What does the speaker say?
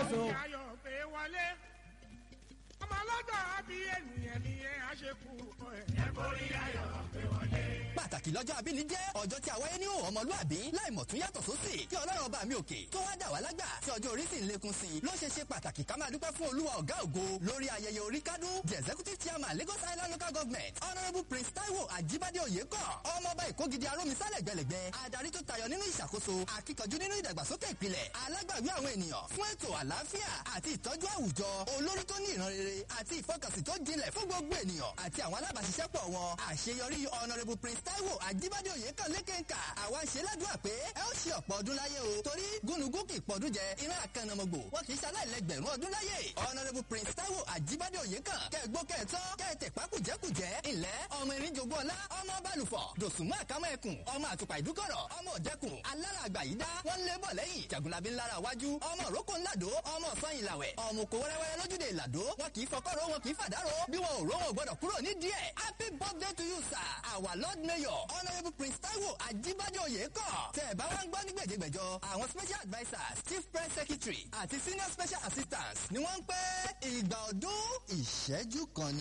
so. ayọ̀ pé wọlé ọmọ ọlọ́jọ́ àbí ènìyàn ni ẹ á ṣe kú ẹ̀. ẹ borí ayọ̀ pé wọlé. pàtàkì lọ́jọ́ abíní jẹ́ ọjọ́ tí a wáyé ní òun ọmọlúàbí láì mọ̀ tún yàtọ̀ sósì kí ọlọ́run ọba mi òkè tó wá dà wá lágbà tí ọjọ́ orí sì ń lékún sí i ló ṣe ṣe pàtàkì ká máa dúpẹ́ fún olúwa ọ̀gá ògo lórí ayẹyẹ orí kádún the executive chairman lagos island local government honourable prince taiwo ajibade oyeko ọmọọba ìkógidi arómisálẹ̀ gbẹlẹ̀gbẹ adarí tó tayọ nínú ìṣàkóso akíkanjú nínú ìdàgbàsókè ìpìlẹ̀ alágbàwí àwọn ènìyàn fún ètò àlàáfíà àti ìtọ́jú àwùjọ olórí tó ní ìran rere àti ìfọkànsìn tó jinlẹ̀ fún gbogbo ènìyàn àti àwọn alábàáṣiṣẹ́pọ̀ wọn àṣeyọrí honourable prince taiwo ajibade oyeko lékèǹkà àwa ṣe ládùúgbà pé ẹ ó ṣe ọ̀pọ̀ ọdún láyé o torí gúnugún kì í pọ̀dún jẹ iná àkànnàmọ̀gbò wọn kì í ṣaláìlẹ́gbẹ̀rún ọdún láyé honourable prince taiwo ajibade oyeko kẹgbó kẹtọ kẹtẹ pákùjẹkùjẹ ilẹ̀ ọmọ erin jogún ọlá ọmọ balùfọ̀ dòsùnmọ́ àkámọ́ ẹkùn ọmọ àtùpà ìdúkọ̀rọ̀ ọmọ òdẹkùn alára àgbà yìí dá wọ́n lé bọ̀ lẹ́yìn jagunlabi ńlára wájú ọmọ òrókò ńlàdó ọmọ sọyìn làwẹ̀ ọmọ òkò wẹ́rẹ́wẹ́rẹ́ lójúde ìlàdó wọn kì í fọkọ́rọ́ wọn kì í fàdárò bí wọn ò ró wọn ò gbọdọ̀ kúrò ní díẹ̀ happy birthday to you sir our lord mayor honourable prince taiwo ajibade oyeko tẹ ẹ bá wá ń gbọ́ ní gbèjégbèjọ àwọn special advisers chief press secretary àti senior special assistants ni wọ́n ń pẹ́ ìgbà ọdún ìṣẹ́jú kan ni.